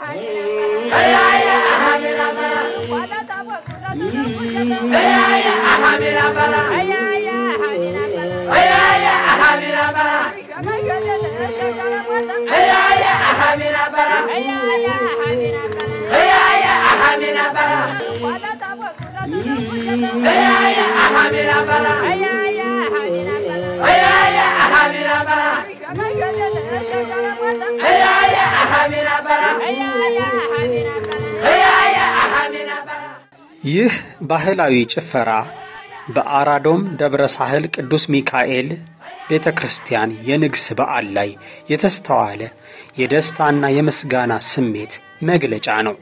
ይህ ባህላዊ ጭፈራ በአራዶም ደብረ ሳህል ቅዱስ ሚካኤል ቤተ ክርስቲያን የንግስ በዓል ላይ የተስተዋለ የደስታና የምስጋና ስሜት መግለጫ ነው።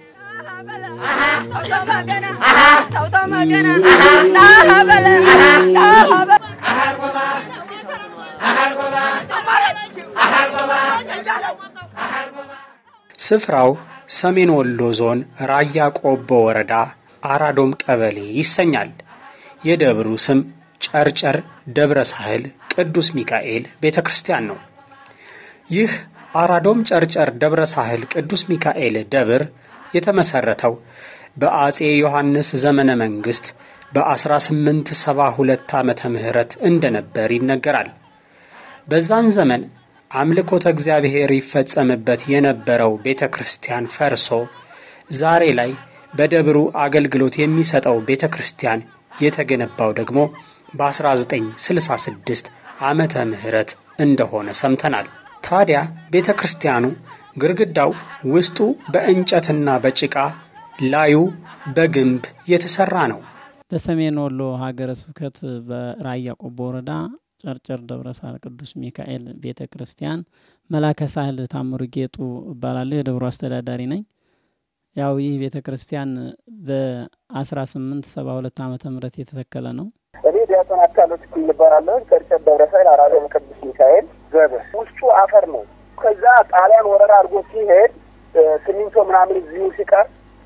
ስፍራው ሰሜን ወሎ ዞን ራያ ቆቦ ወረዳ አራዶም ቀበሌ ይሰኛል። የደብሩ ስም ጨርጨር ደብረ ሳህል ቅዱስ ሚካኤል ቤተ ክርስቲያን ነው። ይህ አራዶም ጨርጨር ደብረ ሳህል ቅዱስ ሚካኤል ደብር የተመሰረተው በአጼ ዮሐንስ ዘመነ መንግስት በ1872 ዓመተ ምህረት እንደነበር ይነገራል። በዛን ዘመን አምልኮተ እግዚአብሔር ይፈጸምበት የነበረው ቤተ ክርስቲያን ፈርሶ ዛሬ ላይ በደብሩ አገልግሎት የሚሰጠው ቤተ ክርስቲያን የተገነባው ደግሞ በ1966 ዓመተ ምህረት እንደሆነ ሰምተናል። ታዲያ ቤተ ክርስቲያኑ ግድግዳው ውስጡ በእንጨትና በጭቃ ላዩ በግንብ የተሰራ ነው። በሰሜን ወሎ ሀገረ ስብከት በራያ ቆቦ ወረዳ ጨርጨር ደብረ ሳህል ቅዱስ ሚካኤል ቤተ ክርስቲያን መላከ ሳህል ታምሩ ጌጡ እባላለሁ። የደብሩ አስተዳዳሪ ነኝ። ያው ይህ ቤተ ክርስቲያን በ1872 ዓመተ ምህረት የተተከለ ነው። እኔ ዲያቆን አካሎ ትክል እባላለሁ። ጨርጨር ደብረ ሳህል አራዶም ቅዱስ ሚካኤል ደብር ውስጡ አፈር ነው። ከዛ ጣሊያን ወረራ አድርጎ ሲሄድ ሲሚንቶ ምናምን እዚሁ ሲቀር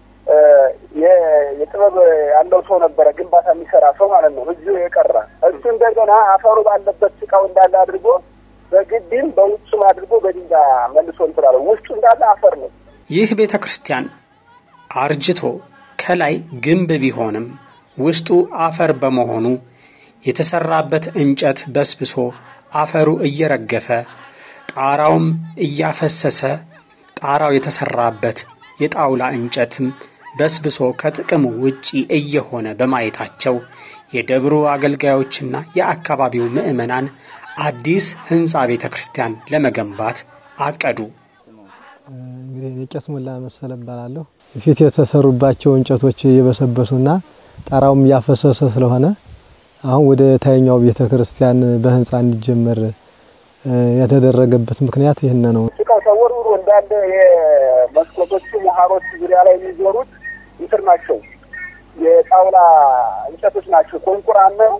የጥበብ ያለው ሰው ነበረ፣ ግንባታ የሚሰራ ሰው ማለት ነው። እዚሁ የቀረ እሱ እንደገና አፈሩ ባለበት ጭቃው እንዳለ አድርጎ በግድም በውጭም አድርጎ በድንጋይ መልሶ እንትላለ። ውስጡ እንዳለ አፈር ነው። ይህ ቤተ ክርስቲያን አርጅቶ ከላይ ግንብ ቢሆንም ውስጡ አፈር በመሆኑ የተሰራበት እንጨት በስብሶ አፈሩ እየረገፈ ጣራውም እያፈሰሰ ጣራው የተሰራበት የጣውላ እንጨትም በስብሶ ከጥቅም ውጪ እየሆነ በማየታቸው የደብሩ አገልጋዮችና የአካባቢው ምዕመናን አዲስ ሕንፃ ቤተ ክርስቲያን ለመገንባት አቀዱ። እንግዲህ እኔ ቄስ ሞላ መሰለ እባላለሁ። ፊት የተሰሩባቸው እንጨቶች እየበሰበሱና ጣራውም እያፈሰሰ ስለሆነ አሁን ወደ ታይኛው ቤተ ክርስቲያን በህንፃ እንዲጀመር የተደረገበት ምክንያት ይህን ነው። ጭቃው ተወርውሮ እንዳለ የመስኮቶቹ መሀሮች ዙሪያ ላይ የሚዞሩት እንትን ናቸው፣ የጣውላ እንጨቶች ናቸው። ኮንቁራን ነው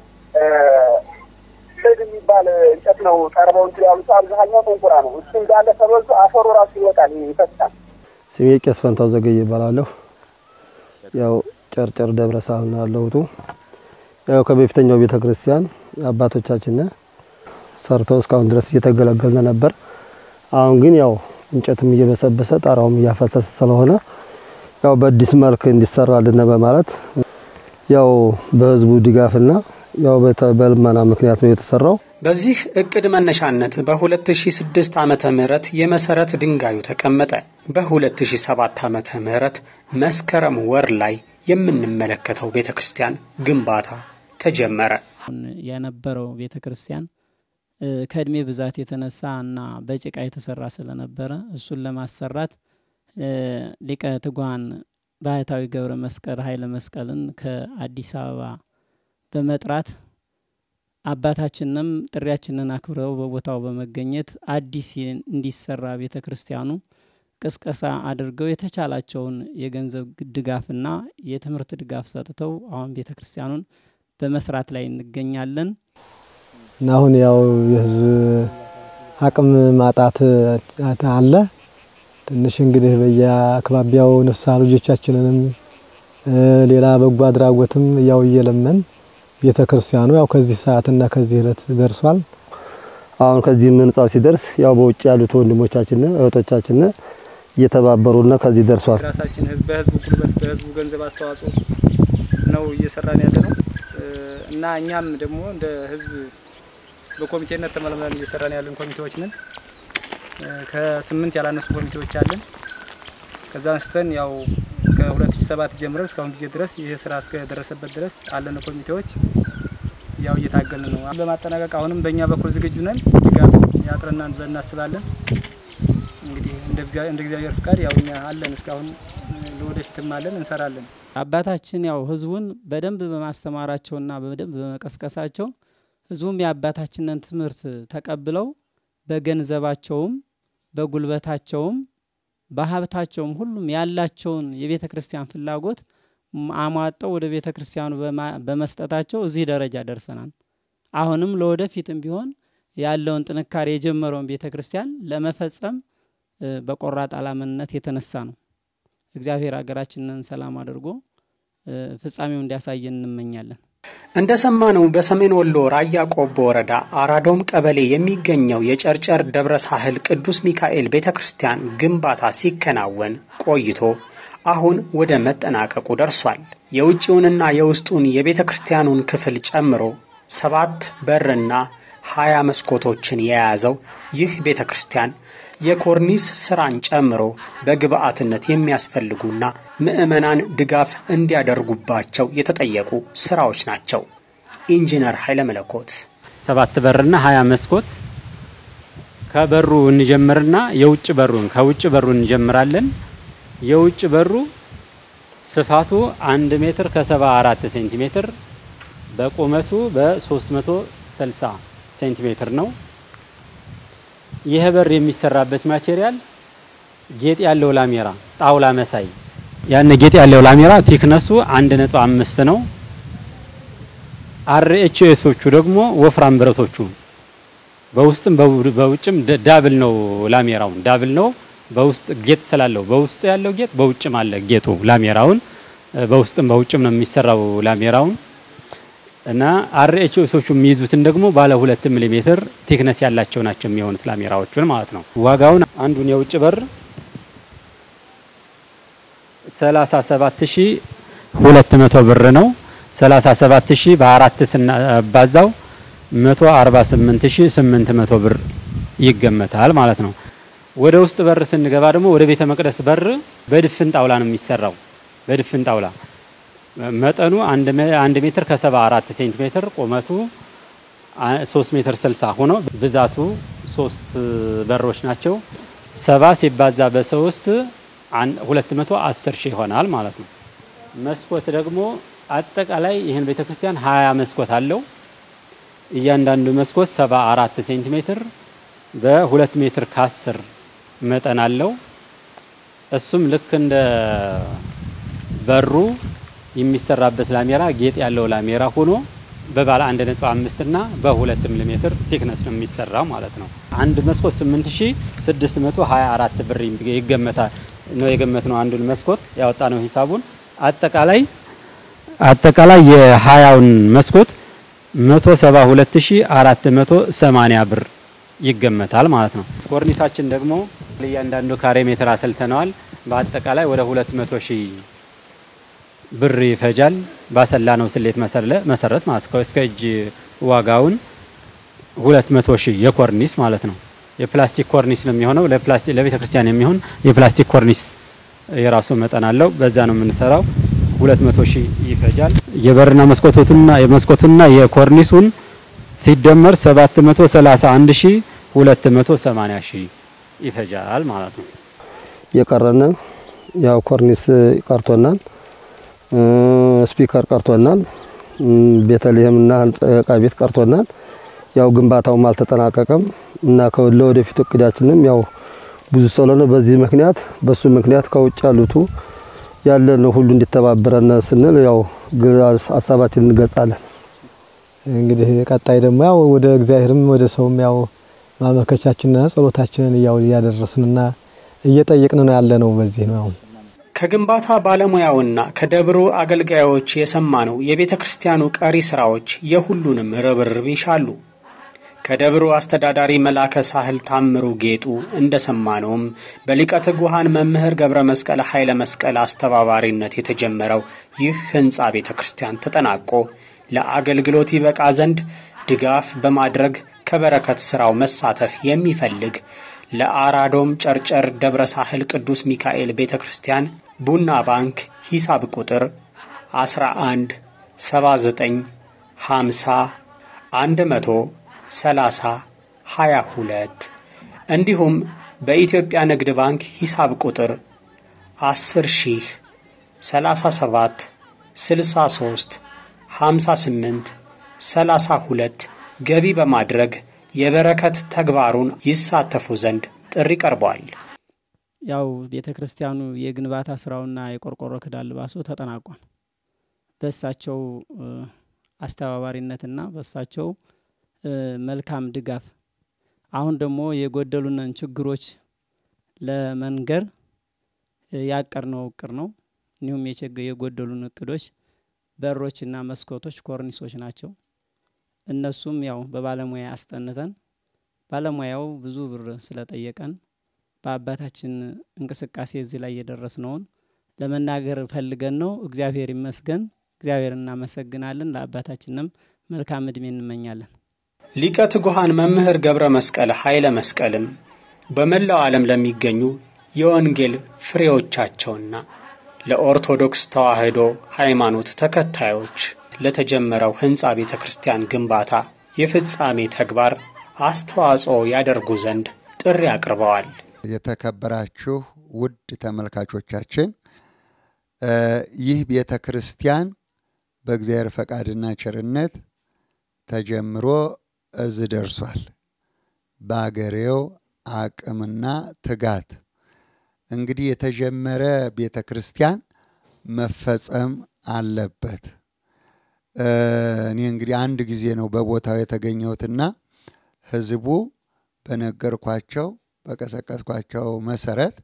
ስድ የሚባል እንጨት ነው። ቀርበው እንትን ያሉት አብዛኛው ኮንቁራ ነው። እሱ እንዳለ ተበልቶ አፈሩ ራሱ ይወጣል፣ ይፈሳል። ስሜ ቄስ ፈንታው ዘገየ ይባላለሁ። ያው ጨርጨር ደብረ ሳህል ነው ያለሁት። ያው ከበፊተኛው ቤተ ክርስቲያን አባቶቻችን ሰርተው እስካሁን ድረስ እየተገለገልን ነበር። አሁን ግን ያው እንጨትም እየበሰበሰ ጣራውም እያፈሰሰ ስለሆነ ያው በአዲስ መልክ እንዲሰራልን በማለት ያው በህዝቡ ድጋፍና ያው በልመና ምክንያት ነው የተሰራው። በዚህ እቅድ መነሻነት በ2006 ዓመተ ምህረት የመሰረት ድንጋዩ ተቀመጠ። በ2007 ዓመተ ምህረት መስከረም ወር ላይ የምንመለከተው ቤተ ክርስቲያን ግንባታ ተጀመረ። የነበረው ቤተ ክርስቲያን ከእድሜ ብዛት የተነሳ እና በጭቃ የተሰራ ስለነበረ እሱን ለማሰራት ሊቀ ትጉሃን ባህታዊ ገብረ መስቀል ኃይለ መስቀልን ከአዲስ አበባ በመጥራት አባታችንም ጥሪያችንን አክብረው በቦታው በመገኘት አዲስ እንዲሰራ ቤተ ክርስቲያኑ ቅስቀሳ አድርገው የተቻላቸውን የገንዘብ ድጋፍና የትምህርት ድጋፍ ሰጥተው አሁን ቤተ ክርስቲያኑን በመስራት ላይ እንገኛለን። እና አሁን ያው የህዝብ አቅም ማጣት አለ። ትንሽ እንግዲህ በየአካባቢያው ንስሐ ልጆቻችንንም ሌላ በጎ አድራጎትም ያው እየለመን ቤተ ክርስቲያኑ ያው ከዚህ ሰዓትና ከዚህ ዕለት ደርሷል። አሁን ከዚህ ህንጻው ሲደርስ ያው በውጭ ያሉት ወንድሞቻችን እህቶቻችን እየተባበሩና ከዚህ ደርሷል። ራሳችን ህዝብ በህዝቡ ጉልበት በህዝቡ ገንዘብ አስተዋጽኦ ነው እየሰራን ያለ ነው እና እኛም ደግሞ እንደ ህዝብ በኮሚቴነት ተመልምለን እየሰራን ያለን ኮሚቴዎች ነን። ከስምንት ያላነሱ ኮሚቴዎች አለን። ከዛ አንስተን ያው ከ2007 ጀምረን እስካሁን ጊዜ ድረስ ይህ ስራ እስከደረሰበት ድረስ አለን ኮሚቴዎች ያው እየታገልን ነው። ለማጠናቀቅ አሁንም በእኛ በኩል ዝግጁ ነን። ድጋፍ ያጥረናል ብለን እናስባለን። እንግዲህ እንደ እግዚአብሔር ፍቃድ ያው እኛ አለን እስካሁን ለወደፊትም አለን እንሰራለን። አባታችን ያው ህዝቡን በደንብ በማስተማራቸውና በደንብ በመቀስቀሳቸው ህዝቡም የአባታችንን ትምህርት ተቀብለው በገንዘባቸውም በጉልበታቸውም በሀብታቸውም ሁሉም ያላቸውን የቤተ ክርስቲያን ፍላጎት አሟጠው ወደ ቤተ ክርስቲያኑ በመስጠታቸው እዚህ ደረጃ ደርሰናል። አሁንም ለወደፊትም ቢሆን ያለውን ጥንካሬ የጀመረውን ቤተ ክርስቲያን ለመፈጸም በቆራጥ አላማነት የተነሳ ነው። እግዚአብሔር ሀገራችንን ሰላም አድርጎ ፍጻሜው እንዲያሳየን እንመኛለን። እንደ ሰማነው በሰሜን ወሎ ራያ ቆቦ ወረዳ አራዶም ቀበሌ የሚገኘው የጨርጨር ደብረ ሳህል ቅዱስ ሚካኤል ቤተ ክርስቲያን ግንባታ ሲከናወን ቆይቶ አሁን ወደ መጠናቀቁ ደርሷል። የውጭውንና የውስጡን የቤተ ክርስቲያኑን ክፍል ጨምሮ ሰባት በርና ሀያ መስኮቶችን የያዘው ይህ ቤተ ክርስቲያን የኮርኒስ ስራን ጨምሮ በግብአትነት የሚያስፈልጉና ምዕመናን ድጋፍ እንዲያደርጉባቸው የተጠየቁ ስራዎች ናቸው። ኢንጂነር ኃይለ መለኮት ሰባት በርና ሀያ መስኮት ከበሩ እንጀምርና የውጭ በሩን ከውጭ በሩ እንጀምራለን። የውጭ በሩ ስፋቱ አንድ ሜትር ከሰባ አራት ሴንቲሜትር በቁመቱ በ360 ሴንቲሜትር ነው። ይህ በር የሚሰራበት ማቴሪያል ጌጥ ያለው ላሜራ ጣውላ መሳይ ያን ጌጥ ያለው ላሜራ ቲክነሱ አንድ ነጥብ አምስት ነው። አርኤችኤሶቹ ደግሞ ወፍራም ብረቶቹ በውስጥም በውጭም ዳብል ነው። ላሜራውን ዳብል ነው። በውስጥ ጌጥ ስላለው በውስጥ ያለው ጌጥ በውጭም አለ ጌጡ ላሜራውን በውስጥም በውጭም ነው የሚሰራው ላሜራውን እና አርኤችኤሶቹ የሚይዙትን ደግሞ ባለ ሁለት ሚሊ ሜትር ቴክነስ ያላቸው ናቸው የሚሆኑት ላሜራዎቹን ማለት ነው። ዋጋውን አንዱን የውጭ በር 37200 ብር ነው። 37000 በአራት ስናባዛው 148800 ብር ይገመታል ማለት ነው። ወደ ውስጥ በር ስንገባ ደግሞ ወደ ቤተ መቅደስ በር በድፍን ጣውላ ነው የሚሰራው። በድፍን ጣውላ መጠኑ አንድ ሜትር ከሰባ አራት ሴንቲሜትር ቁመቱ ሶስት ሜትር ስልሳ ሆኖ ብዛቱ ሶስት በሮች ናቸው። ሰባ ሲባዛ በሶስት ሁለት መቶ አስር ሺህ ይሆናል ማለት ነው። መስኮት ደግሞ አጠቃላይ ይህን ቤተ ክርስቲያን ሀያ መስኮት አለው። እያንዳንዱ መስኮት ሰባ አራት ሴንቲሜትር በሁለት ሜትር ከአስር መጠን አለው። እሱም ልክ እንደ በሩ የሚሰራበት ላሜራ ጌጥ ያለው ላሜራ ሆኖ በባለ አንድ ነጥብ አምስት እና በሁለት ሚሊ ሜትር ቴክነስ ነው የሚሰራው ማለት ነው። አንድ መስኮት 8624 ብር ይገመታል ነው የገመት ነው። አንዱን መስኮት ያወጣ ነው ሂሳቡን አጠቃላይ አጠቃላይ የሀያውን መስኮት 172480 ብር ይገመታል ማለት ነው። ኮርኒሳችን ደግሞ እያንዳንዱ ካሬ ሜትር አሰልተነዋል። በአጠቃላይ ወደ 200 ሺህ ብር ይፈጃል። ባሰላ ነው ስሌት መሰረት ማለት ነው። እስከ እጅ ዋጋውን 200 ሺህ የኮርኒስ ማለት ነው። የፕላስቲክ ኮርኒስ ነው የሚሆነው። ለፕላስቲክ ለቤተ ክርስቲያን የሚሆን የፕላስቲክ ኮርኒስ የራሱ መጠን አለው። በዛ ነው የምንሰራው። 200 ሺህ ይፈጃል። የበርና መስኮቱና የመስኮቱና የኮርኒሱን ሲደመር 731 ሺህ 280 ሺህ ይፈጃል ማለት ነው። የቀረን ያው ኮርኒስ ቀርቶናል፣ ስፒከር ቀርቶናል፣ ቤተልሔምና ዕቃ ቤት ቀርቶናል። ያው ግንባታውም አልተጠናቀቀም እና ለወደፊቱ እቅዳችንም ያው ብዙ ስለሆነ በዚህ ምክንያት በሱ ምክንያት ከውጭ ያሉቱ ያለን ሁሉ እንዲተባበረን ስንል ያው ሀሳባችን እንገልጻለን። እንግዲህ ቀጣይ ደግሞ ያው ወደ እግዚአብሔርም ወደ ሰውም ያው ማመልከቻችንና ጸሎታችንን ያው እያደረስንና እየጠየቅን ነው ያለ ነው። በዚህ ነው አሁን ከግንባታ ባለሙያውና ከደብሩ አገልጋዮች የሰማነው የቤተ ክርስቲያኑ ቀሪ ስራዎች የሁሉንም ርብርብ ይሻሉ። ከደብሩ አስተዳዳሪ መላከ ሳህል ታምሩ ጌጡ እንደሰማነውም በሊቀ ትጉሃን መምህር ገብረ መስቀል ኃይለ መስቀል አስተባባሪነት የተጀመረው ይህ ሕንፃ ቤተ ክርስቲያን ተጠናቆ ለአገልግሎት ይበቃ ዘንድ ድጋፍ በማድረግ ከበረከት ሥራው መሳተፍ የሚፈልግ ለአራዶም ጨርጨር ደብረ ሳህል ቅዱስ ሚካኤል ቤተ ክርስቲያን ቡና ባንክ ሂሳብ ቁጥር 11 79 50 100 30 22 እንዲሁም በኢትዮጵያ ንግድ ባንክ ሂሳብ ቁጥር 10 ሺህ 37 63 58 32 ገቢ በማድረግ የበረከት ተግባሩን ይሳተፉ ዘንድ ጥሪ ቀርቧል። ያው ቤተ ክርስቲያኑ የግንባታ ስራውና የቆርቆሮ ክዳን ልባሱ ተጠናቋል። በእሳቸው አስተባባሪነትና በእሳቸው መልካም ድጋፍ አሁን ደግሞ የጎደሉንን ችግሮች ለመንገር ያቀርነው እቅድ ነው። እንዲሁም የጎደሉን እቅዶች በሮችና መስኮቶች፣ ኮርኒሶች ናቸው። እነሱም ያው በባለሙያ አስጠንተን ባለሙያው ብዙ ብር ስለጠየቀን በአባታችን እንቅስቃሴ እዚህ ላይ የደረስነውን ለመናገር ፈልገን ነው። እግዚአብሔር ይመስገን። እግዚአብሔር እናመሰግናለን። ለአባታችንም መልካም እድሜ እንመኛለን። ሊቀ ትጉሃን መምህር ገብረ መስቀል ኃይለ መስቀልም በመላው ዓለም ለሚገኙ የወንጌል ፍሬዎቻቸውና ለኦርቶዶክስ ተዋሕዶ ሃይማኖት ተከታዮች ለተጀመረው ሕንፃ ቤተ ክርስቲያን ግንባታ የፍጻሜ ተግባር አስተዋጽኦ ያደርጉ ዘንድ ጥሪ አቅርበዋል። የተከበራችሁ ውድ ተመልካቾቻችን ይህ ቤተ ክርስቲያን በእግዚአብሔር ፈቃድና ቸርነት ተጀምሮ እዚህ ደርሷል። በአገሬው አቅምና ትጋት እንግዲህ የተጀመረ ቤተ ክርስቲያን መፈጸም አለበት። እኔ እንግዲህ አንድ ጊዜ ነው በቦታው የተገኘሁትና ህዝቡ በነገርኳቸው በቀሰቀስኳቸው መሰረት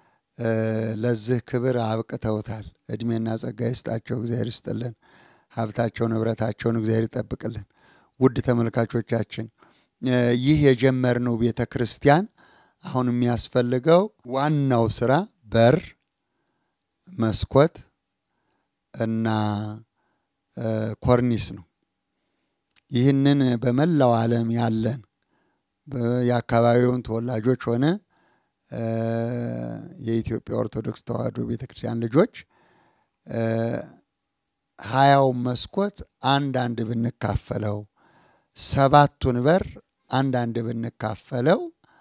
ለዚህ ክብር አብቅተውታል። እድሜና ጸጋ ይስጣቸው፣ እግዚአብሔር ይስጥልን። ሀብታቸው ንብረታቸውን እግዚአብሔር ይጠብቅልን። ውድ ተመልካቾቻችን ይህ የጀመርነው ቤተ ክርስቲያን አሁን የሚያስፈልገው ዋናው ስራ በር፣ መስኮት እና ኮርኒስ ነው። ይህንን በመላው ዓለም ያለን የአካባቢውን ተወላጆች ሆነ የኢትዮጵያ ኦርቶዶክስ ተዋሕዶ ቤተ ክርስቲያን ልጆች ሀያውን መስኮት አንድ አንድ ብንካፈለው ሰባቱን በር አንድ አንድ ብንካፈለው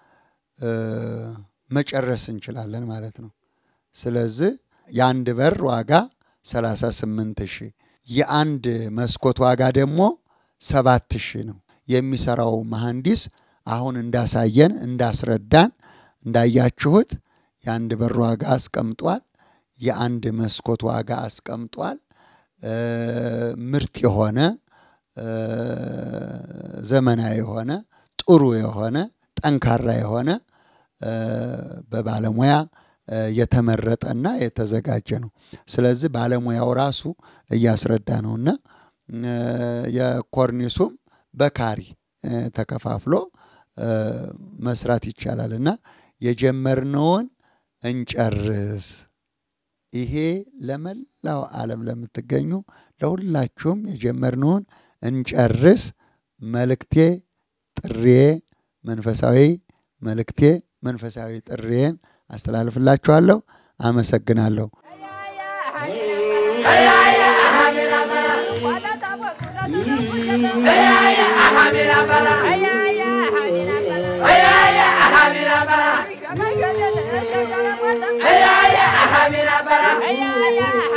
መጨረስ እንችላለን ማለት ነው። ስለዚህ የአንድ በር ዋጋ 38 ሺህ የአንድ መስኮት ዋጋ ደግሞ ሰባት ሺህ ነው። የሚሰራው መሐንዲስ አሁን እንዳሳየን እንዳስረዳን እንዳያችሁት የአንድ በር ዋጋ አስቀምጧል። የአንድ መስኮት ዋጋ አስቀምጧል። ምርጥ የሆነ ዘመናዊ የሆነ ጥሩ የሆነ ጠንካራ የሆነ በባለሙያ የተመረጠና የተዘጋጀ ነው። ስለዚህ ባለሙያው ራሱ እያስረዳ ነውና የኮርኒሱም በካሪ ተከፋፍሎ መስራት ይቻላል እና የጀመርነውን እንጨርስ። ይሄ ለመላው ዓለም ለምትገኙ ለሁላችሁም የጀመርነውን እንጨርስ መልእክቴ፣ ጥሪዬ፣ መንፈሳዊ መልእክቴ፣ መንፈሳዊ ጥሪዬን አስተላልፍላችኋለሁ። አመሰግናለሁ። Yeah.